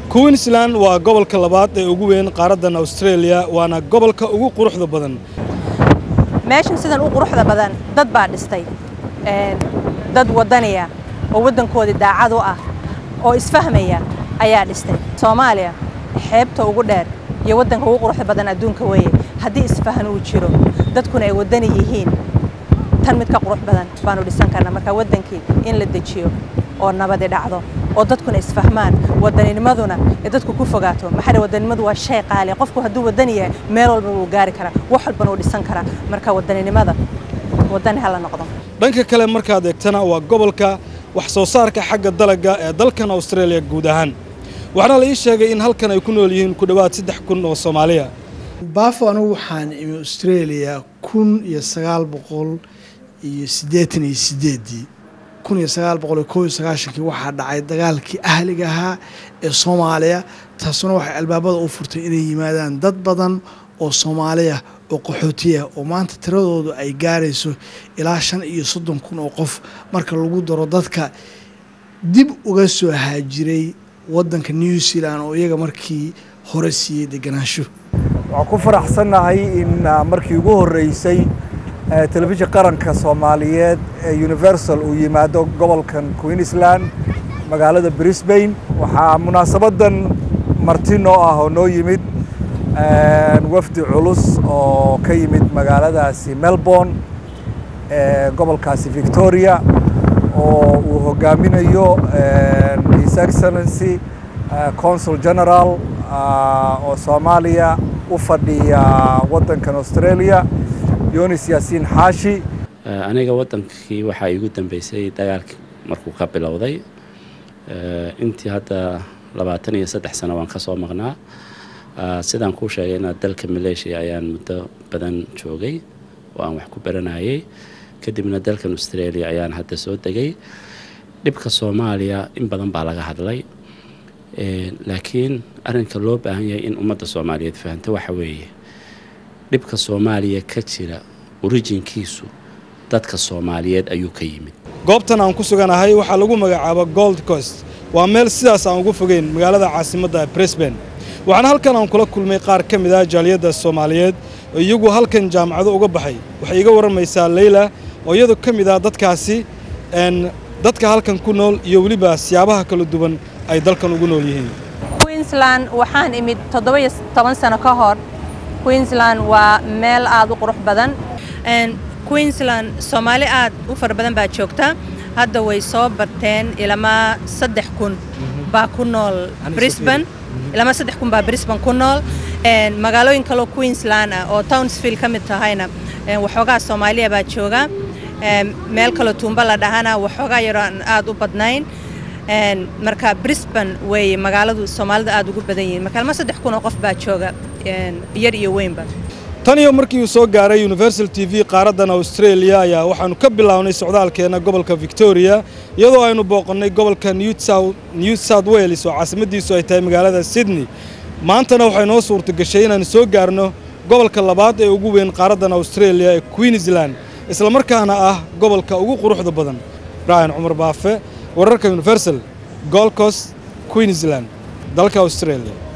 queensland waa gobolka labaad ee ugu weyn qaaraddan australia waana gobolka ugu quruxda badan meeshan sidan u quruxda badan dad baa dhistay dad waddaniya oo waddankoodii daacad u ah oo isfahmaya ayaa dhistay soomaaliya xeebta ugu dheer iyo waddanka ugu quruxda badan adduunka weeye haddii isfahan uu jiro dadkuna ay waddani yihiin tan mid ka qurux badan baanu dhisan karnaa marka waddankii in la dejiyo oo nabadi dhacdo oo dadkuna isfahmaan waddaninimaduna ee dadku ku fogaato maxaa waddanimadu waa shay qaali qofku hadduu waddan yahay meel walba wuu gaari karaa wax walbana wuu dhisan karaa marka waddaninimada waddani hala noqdo dhanka kale markaad eegtana waa gobolka wax soo saarka xagga dalagga ee dalkan australia guud ahaan waxaana la ii sheegay in halkan ay ku nool yihiin ku dhowaad saddex kun oo soomaaliya baafo anugu waxaan imi australia kun iyo sagaal boqol iyo siddeetan iyo sideeddii kun iyo sagaal boqol iyo koob iyo sagaashankii waxaa dhacay dagaalkii ahliga ahaa ee soomaaliya taasuna waxay albaabada u furtay inay yimaadaan dad badan oo soomaaliya oo qaxootiya oo maanta tiradoodu ay gaarayso ilaa shan iyo soddon kun oo qof marka lagu daro dadka dib uga soo haajiray waddanka new zealand oo iyaga markii hore siiyey deganaansho waxaan ku faraxsannahay in markii ugu horreysay telefishin qaranka soomaaliyeed ee universal uu yimaado gobolkan queensland magaalada brisbane waxaa munaasabaddan marti noo ah oo noo yimid wafdi culus oo ka yimid magaaladaasi melbourne gobolkaasi victoria oo uu hogaaminayo his excellency consul general oo soomaaliya u fadhiya waddankan australia yonis yaasiin xaashi aniga waddankii waxaa iigu dambeysay dagaalkii markuu ka bilowday intii hadda labaatan iyo saddex sano waan ka soo maqnaa sidaan kuu sheegayna dalka maleeshiya ayaan muddo badan joogay oo aan wax ku baranayay kadibna dalkan australia ayaan hadda soo degay dhibka soomaaliya in badan baa laga hadlay laakiin arrinka loo baahan yahay in ummadda soomaaliyeed fahanto waxa weeye dhibka soomaaliya ka jira orijinkiisu dadka soomaaliyeed ayuu ka yimid goobtan aan ku suganahay waxaa lagu magacaaba gold coast waa meel sidaas aan ugu fogeyn magaalada caasimadda brisbane waxaana halkan aan kula kulmay qaar ka mid ah jaaliyadda soomaaliyeed oo iyagu halkan jaamacado uga baxay waxay iga warramaysaa leyla oo iyadu ka mid ah dadkaasi dadka halkan ku nool iyo weliba siyaabaha kala duwan ay dalkan ugu nool yihiin queensland waxaan imid toddoba-iyo toban sano ka hor queensland waa meel aad u qurux badan queensland soomaali aad u fara badan baa joogta hadda way soo barteen ilamaa saddex kun baa ku nool brisbane ilamaa saddex kun baa brisbane ku nool magaalooyin kaloo queensland ah oo townsville ka mid tahayna waxoogaa soomaaliya baa jooga meel kaloo tuumba la dhahana waxoogaa yaroo aan aad u badnayn marka brisbane weeye magaaladu soomaalida aad ugu badan yihiin marka ilma saddex kun oo qof baa jooga yar iyo weynba tan iyo markii uu soo gaaray universal t v qaaraddan australia ayaa waxaannu ka bilownay socdaalkeenna gobolka victoria iyadoo aynu booqannay gobolka new south wales oo caasimaddiisu ay tahay magaalada sydney maantana waxay noo suurta gashay inaannu soo gaarno gobolka labaad ee ugu weyn qaaraddan australia ee queensland islamarkaana ah gobolka ugu quruxda badan ryan cumar baafe wararka universal gold coast queensland dalka australia